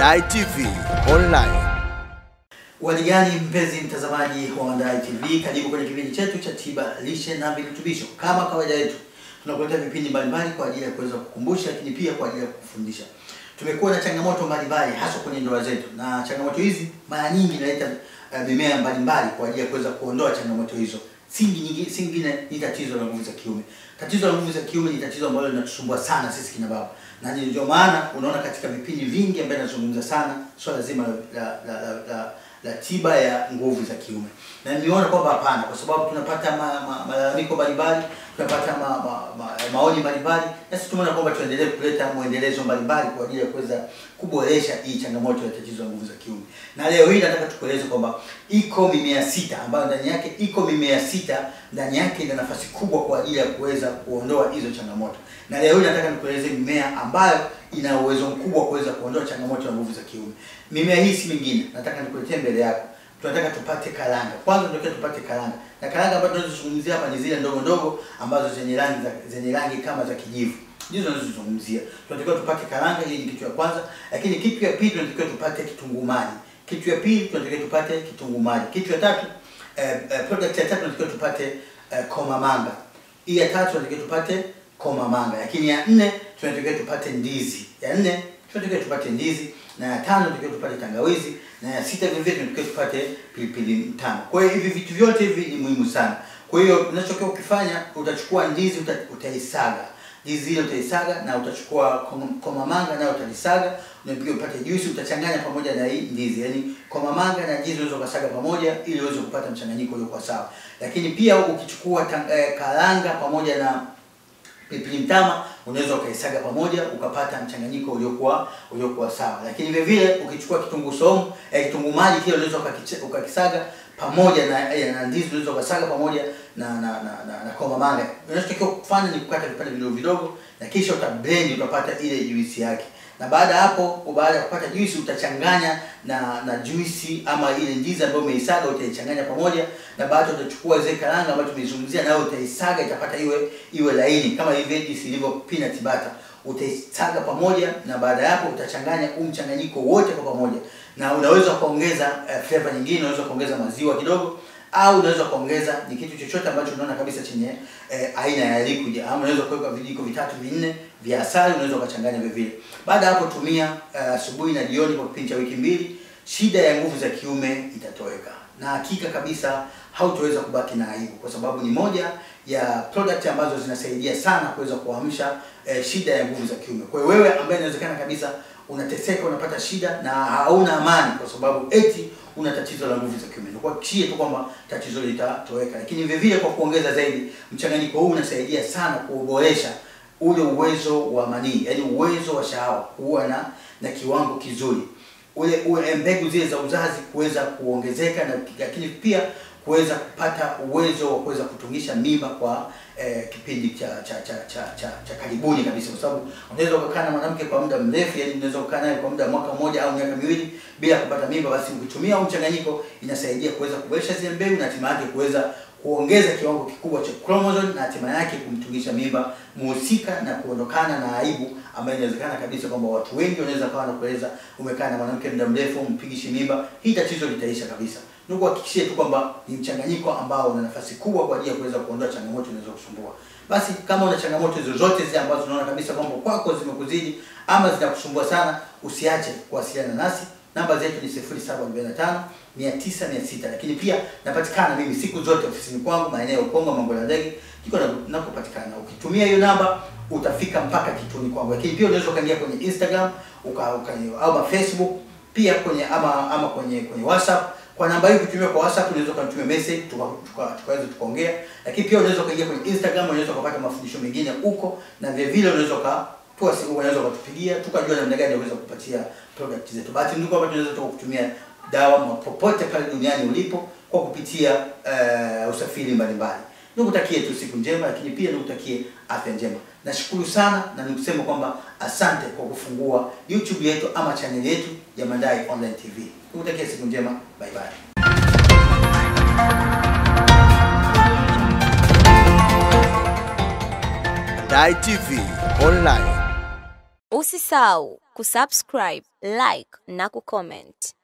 Mandai TV Online. Waligani mpenzi mtazamaji wa Mandai TV, karibu kwenye kipindi chetu cha tiba lishe na virutubisho. Kama kawaida yetu, tunakuletea vipindi mbalimbali kwa ajili ya kuweza kukumbusha, lakini pia kwa ajili ya kukufundisha. Tumekuwa na changamoto mbalimbali hasa kwenye ndoa zetu, na changamoto hizi mara nyingi inaleta uh, mimea mbalimbali kwa ajili ya kuweza kuondoa changamoto hizo. Singi nyingi singine ni tatizo la nguvu za kiume. Tatizo la nguvu za kiume ni tatizo ambalo linatusumbua sana sisi kina baba, na ndio maana unaona katika vipindi vingi ambavyo nazungumza sana swala zima la, la, la, la, la tiba ya nguvu za kiume, na nimeona kwamba hapana, kwa sababu tunapata ma, ma, malalamiko mbalimbali, tunapata ma, ma, ma, maoni mbalimbali, na sisi tumeona kwamba tuendelee kuleta mwendelezo mbalimbali kwa ajili ya kuweza kuboresha hii changamoto ya tatizo la nguvu za kiume. Na leo hii nataka tukueleze kwamba iko mimea sita ambayo ndani yake iko mimea sita ndani yake ina nafasi kubwa kwa ajili ya kuweza kuondoa hizo changamoto. Na leo hii nataka nikueleze mimea ambayo ina uwezo mkubwa kuweza kuondoa changamoto ya nguvu za kiume. Mimea hii si mingine, nataka nikuletee mbele yako. Tunataka tupate karanga. Kwanza tunataka tupate karanga. Na karanga ambazo tunazozungumzia hapa ni zile ndogo ndogo ambazo zenye rangi za, zenye rangi kama za kijivu. Ndizo tunazozungumzia. Tunatakiwa tupate karanga, hii ni kitu ya kwanza, lakini kitu ya pili tunatakiwa tupate kitunguu maji. Kitu ya pili tunatakiwa tupate kitunguu maji. Kitu ya tatu eh, eh, product ya tatu tunatakiwa tupate eh, komamanga. Hii ya tatu tunatakiwa tupate komamanga. Lakini ya nne tunatakiwa tupate ndizi. Ya nne tunatakiwa tupate ndizi na ya tano tunatakiwa tupate tangawizi na ya sita vile vile tunatakiwa tupate pilipili tano. Kwa hiyo hivi vitu vyote hivi ni muhimu sana. Kwa hiyo unachokiwa ukifanya utachukua ndizi uta, utaisaga. Ndizi ile utaisaga na utachukua kom- komamanga nayo utalisaga, unapiga upate juisi utachanganya pamoja na hii ndizi. Yaani komamanga na ndizi unaweza ukasaga pamoja ili uweze kupata mchanganyiko uliokuwa sawa. Lakini pia ukichukua tang- eh, karanga pamoja na pilipili mtama unaweza ukaisaga pamoja ukapata mchanganyiko uliokuwa uliokuwa sawa. Lakini vile vile ukichukua kitunguu saumu eh, kitunguu maji kile unaweza ukakiche- ukakisaga pamoja na eh, na ndizi unaweza ukasaga pamoja na na na, na, na komamanga. Unachotakiwa kufanya ni kukata vipande vidogo vidogo na kisha utablend utapata ile juisi yake. Na baada ya hapo, baada ya kupata juisi utachanganya na na juisi ama ile ndizi ambayo umeisaga utaichanganya pamoja, na baada utachukua zile karanga ambazo tumeizungumzia, nayo utaisaga itapata iwe iwe laini kama hivi jinsi ilivyo peanut butter. Utaisaga pamoja, na baada ya hapo utachanganya huu mchanganyiko wote kwa pamoja, na unaweza kuongeza uh, flavor nyingine, unaweza kuongeza maziwa kidogo au unaweza kuongeza ni kitu chochote ambacho unaona kabisa chenye eh, aina ya liquid ama unaweza kuweka vijiko vitatu vinne vya asali, unaweza ukachanganya vile vile. Baada ya hapo tumia eh, asubuhi na jioni kwa kipindi cha wiki mbili, shida ya nguvu za kiume itatoweka, na hakika kabisa hautaweza kubaki na aibu, kwa sababu ni moja ya product ambazo zinasaidia sana kuweza kuamsha eh, shida ya nguvu za kiume. Kwa hiyo wewe ambaye inawezekana kabisa unateseka, unapata shida na hauna amani kwa sababu eti una tatizo la nguvu za kiume, nikuhakikishie tu kwamba tatizo litatoweka. Lakini vile vile kwa kuongeza zaidi, mchanganyiko huu unasaidia sana kuboresha ule uwezo wa manii, yaani uwezo wa shahawa kuwa na na kiwango kizuri, ule, ule mbegu zile za uzazi kuweza kuongezeka, na lakini pia kuweza kupata uwezo wa kuweza kutungisha mimba kwa eh, kipindi cha cha cha cha cha, cha karibuni kabisa, kwa sababu unaweza ukakaa na mwanamke kwa muda mrefu, yani unaweza kukaa naye kwa muda mwaka mmoja au miaka miwili bila kupata mimba. Basi ukitumia huu mchanganyiko inasaidia kuweza kuboresha zile mbegu na hatimaye kuweza kuongeza kiwango kikubwa cha chromosome na hatimaye yake kumtungisha mimba muhusika na kuondokana na aibu ambayo inawezekana kabisa kwamba watu wengi wanaweza kawa na kueleza umekaa na mwanamke muda mrefu mpigishi mimba, hii tatizo litaisha kabisa. Nikuhakikishie tu kwamba ni mchanganyiko ambao una nafasi kubwa kwa ajili ya kuweza kuondoa changamoto inaweza kusumbua. Basi kama una changamoto zozote zile ambazo unaona kabisa kwamba kwako zimekuzidi ama zinakusumbua sana, usiache kuwasiliana nasi. Namba zetu ni 0745 900 600, lakini pia napatikana mimi siku zote ofisini kwangu maeneo ya Ukonga Mambo ya Ndege, ndiko nakopatikana. Ukitumia hiyo namba utafika mpaka kituoni kwangu, lakini pia unaweza ukaingia kwenye Instagram uka, uka, ama Facebook pia kwenye ama ama kwenye kwenye WhatsApp kwa namba hii ukitumia kwa WhatsApp unaweza ukanitumia message tukaweza tuka, tuka tukaongea, lakini pia unaweza ukaingia kwenye Instagram, unaweza ukapata mafundisho mengine huko, na vile vile unaweza ukatoa siku, unaweza ukatupigia tukajua namna gani unaweza kupatia product zetu. Bahati nzuri kwamba tunaweza tukakutumia dawa popote pale duniani ulipo kwa kupitia uh, usafiri mbalimbali. Nikutakie tu siku njema, lakini pia nikutakie afya njema. Nashukuru sana na nikusema kwamba asante kwa kufungua YouTube yetu ama channel yetu ya Mandai Online TV. Nikutakie siku njema, bye bye. Mandai TV Online. Usisahau kusubscribe, like na kucomment.